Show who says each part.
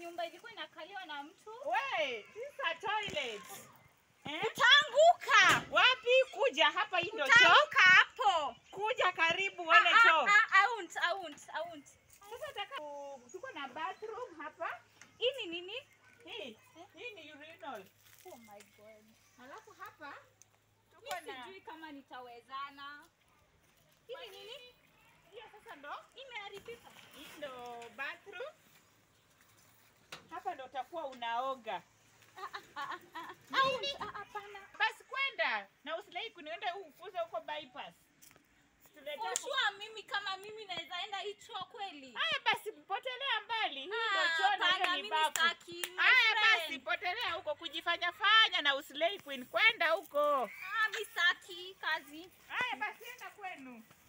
Speaker 1: nyumba ilikuwa inakaliwa na mtu.
Speaker 2: We, this a toilet. Eh?
Speaker 1: Utaanguka.
Speaker 2: Wapi? Kuja hapa, hii ndio choo.
Speaker 1: Utaanguka hapo.
Speaker 2: Kuja karibu uone
Speaker 1: Ah,
Speaker 2: choo.
Speaker 1: ah, ah, I won't, I won't, I won't.
Speaker 2: Sasa nataka tuko na bathroom hapa.
Speaker 1: Hii ni nini?
Speaker 2: Hii, hii ni urinal.
Speaker 1: Oh my god.
Speaker 2: Alafu hapa tuko
Speaker 1: Mimi
Speaker 2: na
Speaker 1: sijui kama nitawezana. Hii ni nini?
Speaker 2: hiyo sasa ndo
Speaker 1: Imeharibika.
Speaker 2: hii ndo bathroom. Hapa ndo utakuwa unaoga.
Speaker 1: I won't, ah, hapana.
Speaker 2: Basi kwenda na usilai kunienda ufuze huko bypass. Situletea
Speaker 1: For
Speaker 2: ku-
Speaker 1: sure mimi kama mimi naweza enda hii choo kweli.
Speaker 2: Haya basi potelea mbali. Hii ndo
Speaker 1: Ah,
Speaker 2: choo na
Speaker 1: hapana,
Speaker 2: hiyo ni
Speaker 1: mimi
Speaker 2: bafu.
Speaker 1: sitaki, my
Speaker 2: Haya
Speaker 1: friend.
Speaker 2: basi potelea huko kujifanya fanya na usilei queen kwenda huko.
Speaker 1: Ah, mimi sitaki kazi.
Speaker 2: Haya basi enda kwenu.